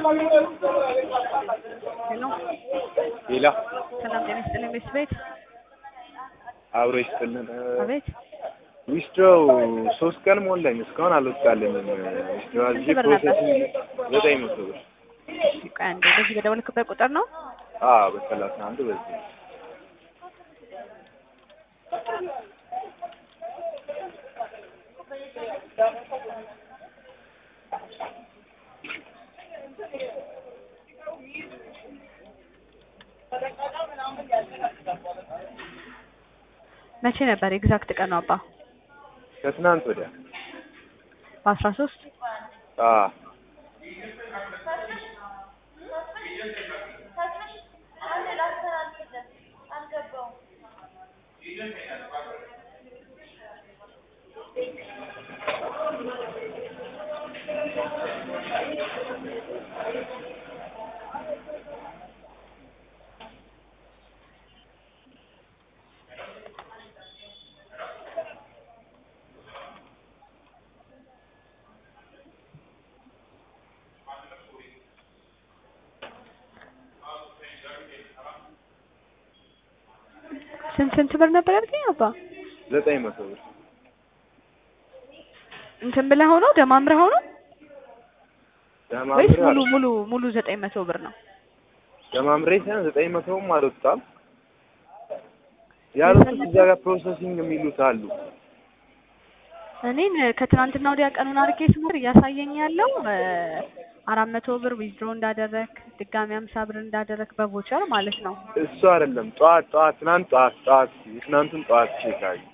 ሄሎ ሌላ ሰላም ጤና ይስጥልኝ ቤት ቤት አብሮ ይስጥልን። አቤት ዊስትሮው ሶስት ቀን ሞላኝ እስካሁን አልወጣልኝም። ዊስትሮው አዝዤ ስንት ብር ነበር? ፕሮሰሲንግ ዘጠኝ መቶ ብር። ቆይ አንዴ በዚህ በደወልክበት ቁጥር ነው አዎ በሰላሳ አንዱ በዚህ መቼ ነበር ኤግዛክት ቀኑ አባ ከትናንት ወዲያ በአስራ ሶስት አዎ ስንት ስንት ብር ነበር ያልከኝ አባ ዘጠኝ መቶ ብር እንትን ብለህ ሆኖ ደማምረህ ሆኖ ወይስ ደማምሬ ሙሉ አል- ሙሉ ሙሉ ዘጠኝ መቶ ብር ነው ደማምሬ ሳይሆን ዘጠኝ መቶውም አልወጣም ያሉት እዛ ጋር ፕሮሰሲንግ የሚሉት አሉ። እኔን ከትናንትና ወዲያ ቀኑን አድርጌ ስሞር እያሳየኝ ያለው አራት መቶ ብር ዊዝድሮ እንዳደረግ ድጋሚ አምሳ ብር እንዳደረግ በቮቸር ማለት ነው እሱ አይደለም ጠዋት ጠዋት ትናንት ጠዋት ጠዋት የትናንቱን ጠዋት ቼክ አድርጊ።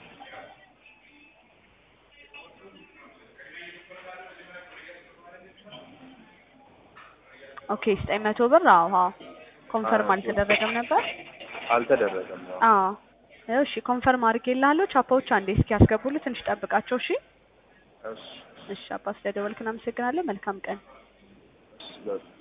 ኦኬ ዘጠኝ መቶ ብር አዎ አዎ ኮንፈርም አዎ። አልተደረገም ነበር አልተደረገም ነው። አዎ ይኸው እሺ ኮንፈርም አድርጌልሃለሁ ቻፓዎች አንዴ እስኪ ያስገቡልህ ትንሽ ጠብቃቸው እሺ እሺ እሺ አባ ስለደወልክ እናመሰግናለን መልካም ቀን እሺ በቃ